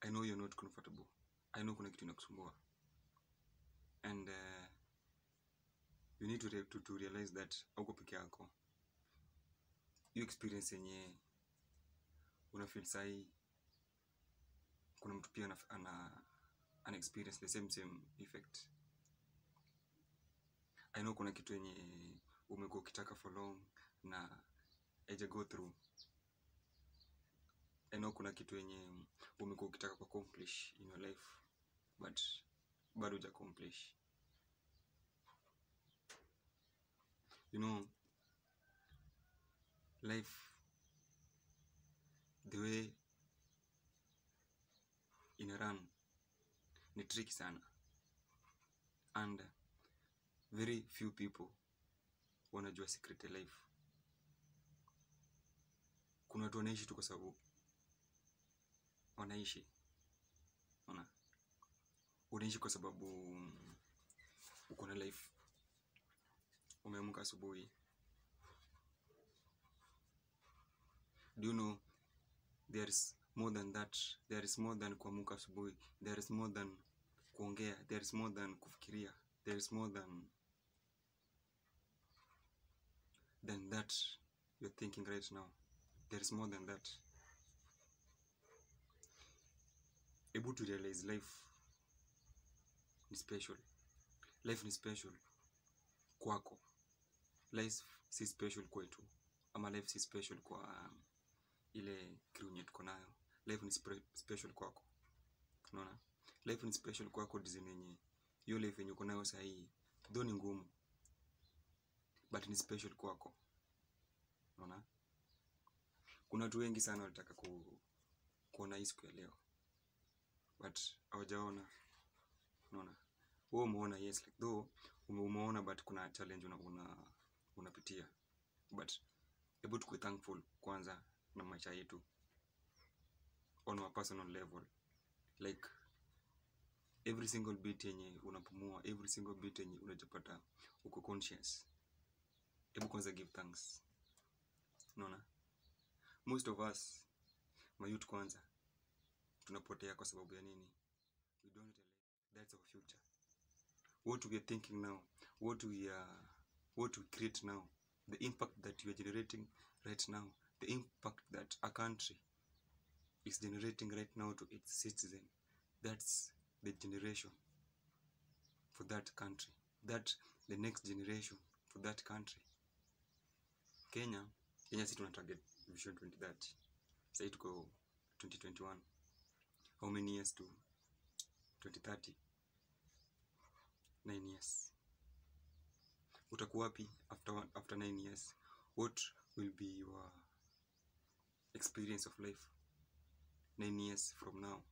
I know you're not comfortable. I know kuna kitu inakusumbua. And uh, you need to, re to, to realize that hauko peke yako. Hiyo experience yenye una feel sahi kuna mtu pia ana, ana, ana experience the same same effect. I know kuna kitu yenye umekuwa ukitaka for long na haija go through. I know kuna kitu yenye umekuwa ukitaka ku accomplish in your life but bado huja accomplish. You know, life the way ina run ni tricky sana and very few people wanajua secret ya life. Kuna watu wanaishi tu kwa sababu wanaishi, unaona, unaishi kwa sababu mm, uko na life. Umeamka asubuhi, do you know there is more than that, there is more than kuamka asubuhi, there is more than kuongea, there is more than kufikiria, there is more than than that you're thinking right now. There is more than that. Able to realize life ni special. Life ni special kwako. Life si special kwetu. Ama life si special kwa um, ile crew yenye tuko nayo. Life ni spe special kwako. Unaona? Life ni special kwako design yenye hiyo life yenye uko nayo sahii though ni ngumu but ni special kwako. Unaona? Kuna watu wengi sana walitaka ku, kuona hii siku ya leo but hawajaona. Unaona? Wewe umeona yes like though ume- umeona but kuna challenge una, una, unapitia but hebu tukue thankful kwanza na maisha yetu on a personal level like every single bit yenye unapumua every single bit yenye unajipata uko conscious hebu kwanza give thanks unaona most of us mayouth kwanza tunapotea kwa sababu ya nini we don't realize that's our future what we are thinking now what we are what we create now the impact that we are generating right now the impact that a country is generating right now to its citizen that's the generation for that country that the next generation for that country kenya kenya si tuna target vision 2030 sahii tuko 2021 how many years to 2030 nine years utakuwa wapi after, one, after nine years what will be your experience of life nine years from now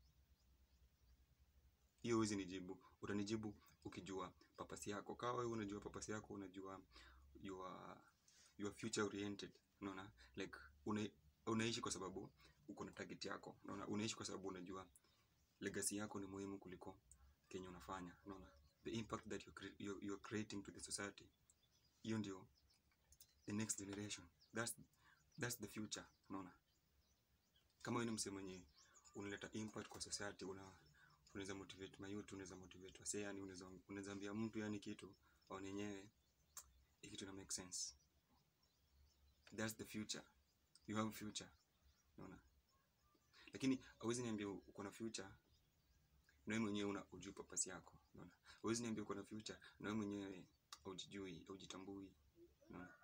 hiyo huwezi nijibu utanijibu ukijua papasi yako kawa wewe unajua papasi yako unajua you are, you are future oriented unaona like una, unaishi kwa sababu uko na target yako unaona unaishi kwa sababu unajua legacy yako ni muhimu kuliko kenye unafanya unaona the impact that you're, cre you're, you're creating to the society hiyo ndio the next generation that's, that's the future unaona kama wewe ni msee mwenye unaleta impact kwa society una unaweza motivate mayouth unaweza motivate wasee yani unaweza unaweza ambia mtu yani kitu au yenyewe hii kitu ina make sense that's the future you have future unaona lakini hauwezi niambia uko na future na wewe mwenyewe una ujui purpose yako unaona hauwezi niambia uko na future na wewe mwenyewe haujijui haujitambui unaona